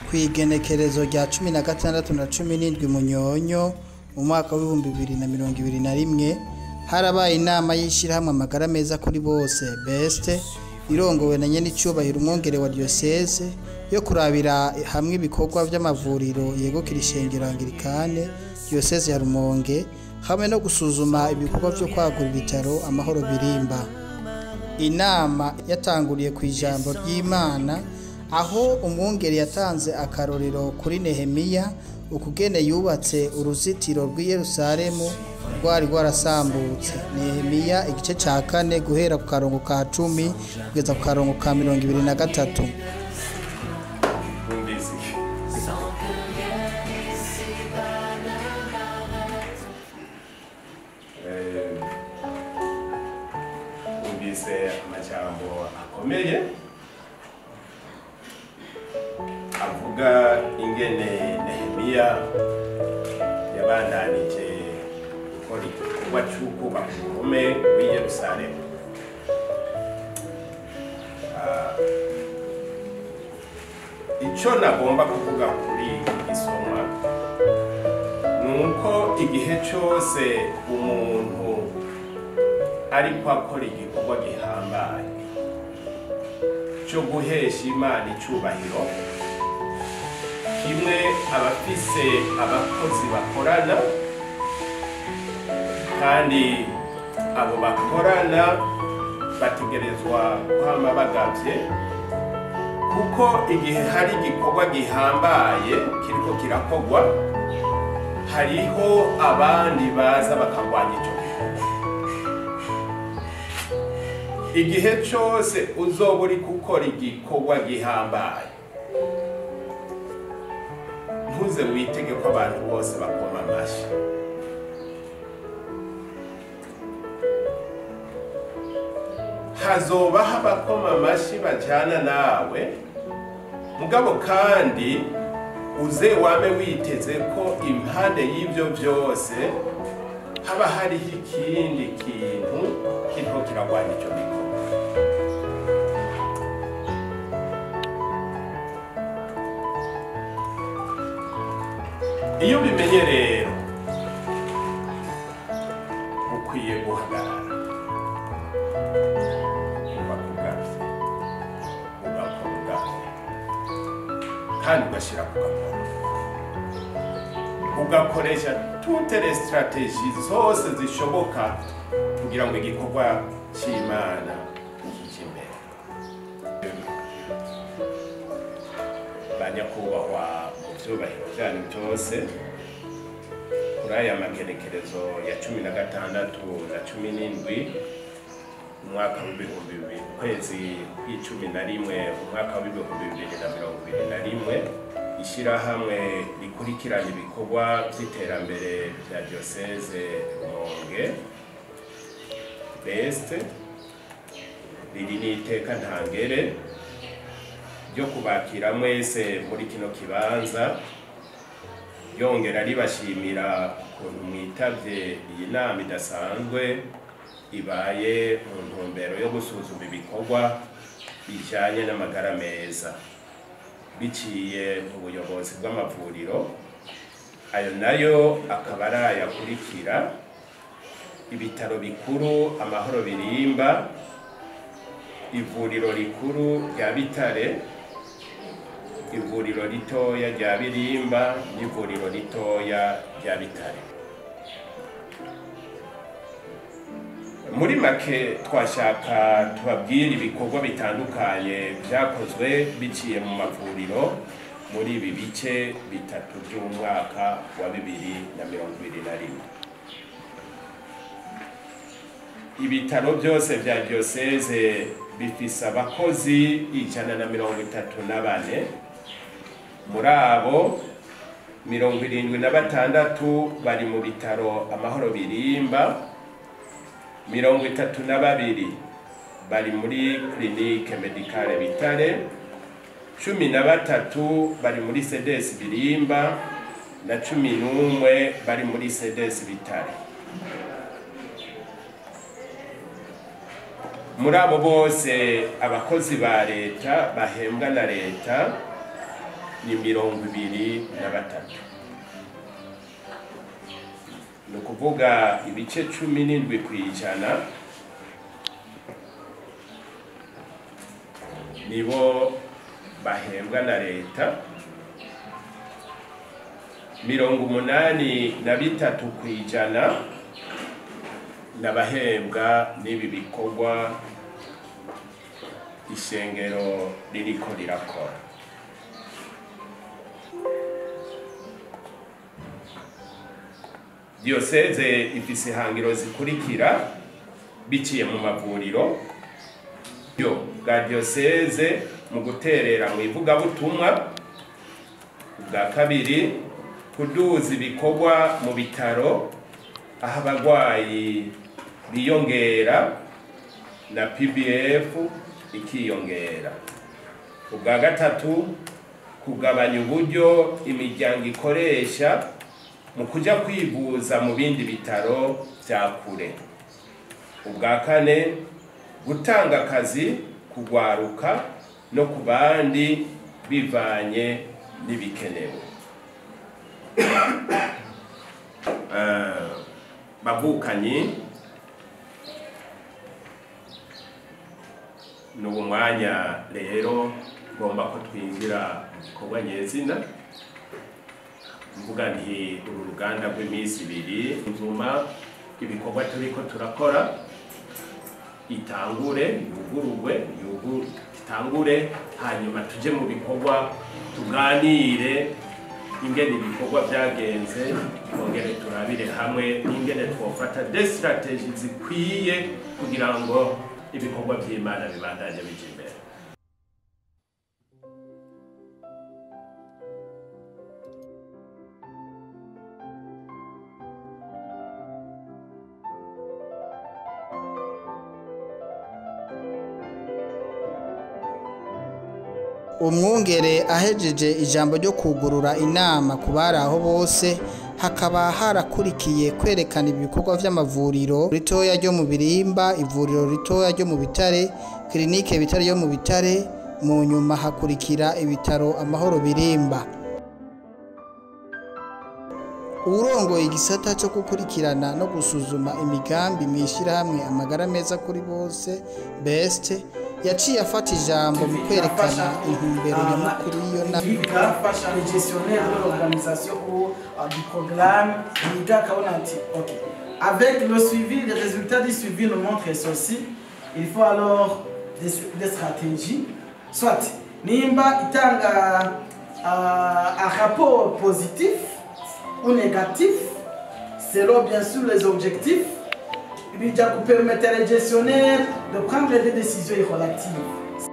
kw'igenekerezo rya cumi na gatandatu na cumi n'indwi munyonyo mu mwaka w'ibihumbi bibiri na mirongo ibiri na rimwe harabaye inama y'ishyirahamwe amagara meza kuri bose beste irongowe na nyenicubahiro umwongere wa diyoseze yo kurabira hamwe ibikorwa by'amavuriro yegukira ishengero angirikane diyoseze ya rumonge hamwe no gusuzuma ibikorwa byo kwagura ibitaro amahoro birimba inama yatanguriye ku ijambo ry'imana aho umwungeri yatanze akarorero kuri nehemiya ukugene yubatse uruzitiro rw'i yerusalemu rwari rwarasambutse nehemiya igice cya kane guhera ku karongo ka cumi kugeza ku karongo ka mirongo ibiri na gatatu Bumvise iki? Eh, Bumvise amajambo akomeye avuga ingene Nehemiya yabandanije gukora igikorwa c'ukubaka uruhome rw'i Yerusalemu Ah, icyo nagomba kuvuga kuri isomwa ni uko igihe cyose umuntu ariko akora igikorwa gihambaye cyo guhesha imana icyubahiro kimwe abafise abakozi bakorana kandi abo bakorana bategerezwa kwama bagavye kuko igihe hari igikorwa gihambaye kiriko kirakorwa hariho abandi baza bakarwanya icyo gikorwa igihe cyose uzoba uri gukora igikorwa gihambaye ntuze witege ko abantu bose bakoma amashyi hazobaho abakoma amashyi bajyana nawe mugabo kandi uze wame witeze ko impande y'ibyo byose haba hariho ikindi kintu kiriko kiragwanya icyo gikorwa iyo ubimenye rero ukwiye guhagarara ubakugavye ugakora ugakora kandi ugashyira ku gakora ugakoresha toute les stratégies zose zishoboka kugira ngo igikorwa cy'imana kijye imbere banyakubahwa mu byubahiro byanyu byose kuri aya magenekerezo ya cumi na gatandatu na cumi n'indwi umwaka w'ibihumbi bibiri ukwezi kw'icumi na rimwe umwaka w'ibihumbi bibiri na mirongo ibiri na rimwe ishyirahamwe rikurikirana ibikorwa by'iterambere bya diyoseze rumonge besite riri n'iteka ntangere ryo kubakira mwese muri kino kibanza ryongera ribashimira ukuntu mwitavye iyi nama idasanzwe ibaye mu ntumbero yo gusuzuma ibikorwa bijyanye n'amagara meza biciye mu buyobozi bw'amavuriro ayo nayo akaba ari ayakurikira ibitaro bikuru amahoro birimba ivuriro rikuru rya bitare ivuriro ritoya rya birimba n'ivuriro ritoya rya bitare muri make twashaka tubabwire ibikorwa bitandukanye byakozwe biciye mu mavuriro muri ibi bice bitatu by'umwaka wa bibiri na mirongo ibiri na rimwe ibitaro byose bya diyoseze bifise abakozi ijana na mirongo itatu na bane muri abo mirongo irindwi na batandatu bari mu bitaro amahoro birimba mirongo itatu na babiri bari muri kirinike medikale bitare cumi na batatu bari muri sedesi birimba na cumi n'umwe bari muri sedesi bitare muri abo bose abakozi ba leta bahembwa na leta ni mirongo ibiri na batatu ni ukuvuga ibice cumi n'indwi ku ijana nibo bahembwa na leta mirongo umunani na bitatu ku ijana n'abahembwa n'ibi bikorwa ishengero ririko rirakora diyoseze ifise ihangiro zikurikira biciye mu mavuriro yo bwa diyoseze mu guterera mu ivugabutumwa bwa kabiri kuduza ibikorwa mu bitaro aho abarwayi biyongera na pbf ikiyongera ubwa gatatu kugabanya uburyo imiryango ikoresha mu kujya kwivuza mu bindi bitaro bya kure ubwa kane gutanga akazi kugwaruka no ku bandi bivanye n'ibikenewe Eh, bavukanyi ni ubu mwanya rero ngomba ko twinjira mu bikorwa nyezina mvuga nti uru ruganda rw'iminsi ibiri nzuma ibikorwa turiko turakora itangure yugururwe yugu- itangure hanyuma tuje mu bikorwa tuganire ingene ibikorwa byagenze twongere turabire hamwe n'ingene twofata de strategy zikwiye kugira ngo ibikorwa by'imana bibandanye bija imbere umwungere ahejeje ijambo ryo kugurura inama ku bari aho bose hakaba harakurikiye kwerekana ibikorwa by'amavuriro ritoya ryo mu birimba ivuriro ritoya ryo mu bitare kirinike bitare yo mu bitare mu nyuma hakurikira ibitaro amahoro birimba uwurongoye igisata cyo gukurikirana no gusuzuma imigambi mu ishyirahamwe amagara meza kuri bose best yaciye afata ijambo mu kwerekana intumbero nyamukuru y'iyo nama yiga les gestionnaires de l'organisation ou euh, du programme yiga akabona ati ok avec le suivi les résultats du suivi nous montrent ceci il faut alors des, des stratégies soit nimba itanga euh, un rapport positif ou négatif selon bien sûr les objectifs bijya permettre les gestionnaires de prendre des décisions relatives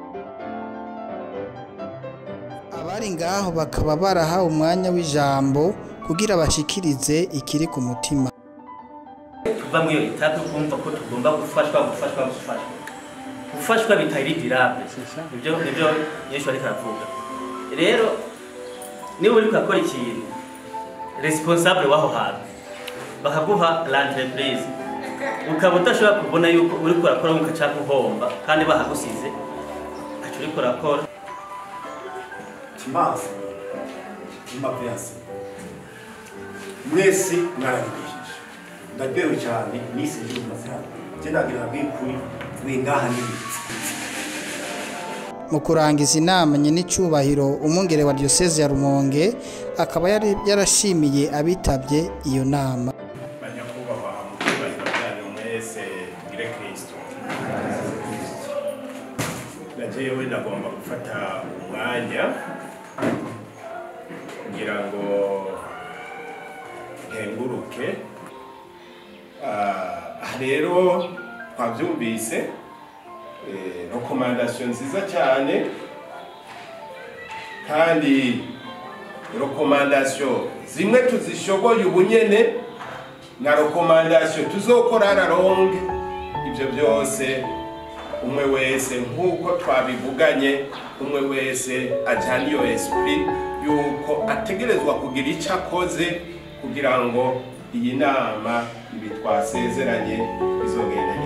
abari ngaho bakaba barahawe umwanya w'ijambo kugira bashikirize ikiri ku mutima tuva muri iyo etape kumva ko tugomba gufashwa gufashwa gufashwa gufashwa bitari dirable nibyo nibyo yesu ariko aravuga rero niba uri gukora ikintu responsable w'aho hantu bakaguha l'entreprise ukaba udashobora kubona yuko uri kurakora nk'uko ushaka uhomba kandi bahagusize ntacyo uri kurakora timazi timaviyanse mwese mwarabigishije ndaryohewe cyane nisi ngiye kumaze hano njye ndagira bw'ukuri wingaha n'ibiti mu kurangiza inama nyenicubahiro umwungere wa diyoseze ya rumonge akaba yari yarashimiye abitabye iyo nama banyakubahwa mu cyubahiro byanyu mwese tugire kristo na jewe nagomba gufata umwanya kugira ngo nkenguruke Ah, aha rero twabyumvise eh, rekomandasiyo nziza cyane kandi rekomandasiyo zimwe tuzishoboye ubunyene na rekomandasiyo tuzokora raronge ibyo byose umwe wese nk'uko twabivuganye umwe wese ajyana iyo esprit yuko ategerezwa kugira icyo akoze kugira ngo iyi nama ibi twasezeranye bizogende